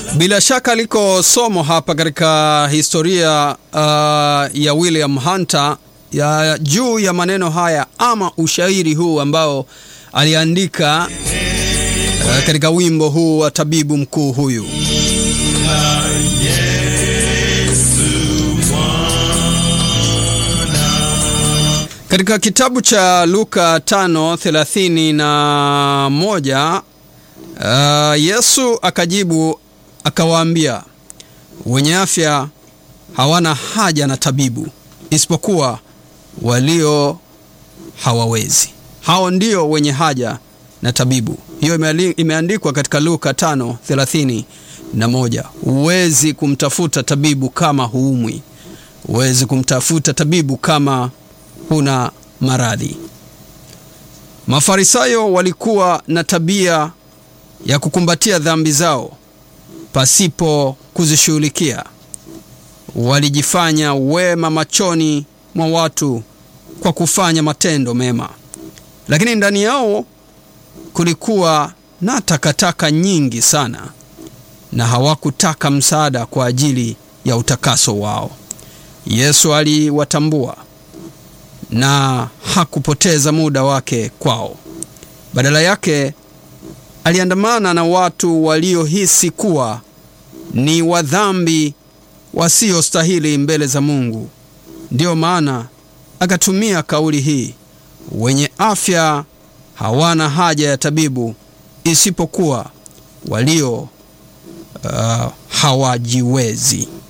Bila shaka liko somo hapa katika historia uh, ya William Hunter ya juu ya maneno haya ama ushairi huu ambao aliandika uh, katika wimbo huu wa tabibu mkuu huyu. Katika kitabu cha Luka 5:31 uh, Yesu akajibu akawaambia, wenye afya hawana haja na tabibu isipokuwa walio hawawezi. Hao ndio wenye haja na tabibu. Hiyo imeandikwa katika Luka 5:31. Huwezi kumtafuta tabibu kama huumwi. Huwezi kumtafuta tabibu kama huna maradhi. Mafarisayo walikuwa na tabia ya kukumbatia dhambi zao pasipo kuzishughulikia. Walijifanya wema machoni mwa watu kwa kufanya matendo mema, lakini ndani yao kulikuwa na takataka nyingi sana, na hawakutaka msaada kwa ajili ya utakaso wao. Yesu aliwatambua na hakupoteza muda wake kwao. Badala yake aliandamana na watu waliohisi kuwa ni wadhambi wasiostahili mbele za Mungu. Ndiyo maana akatumia kauli hii, wenye afya hawana haja ya tabibu isipokuwa walio uh, hawajiwezi.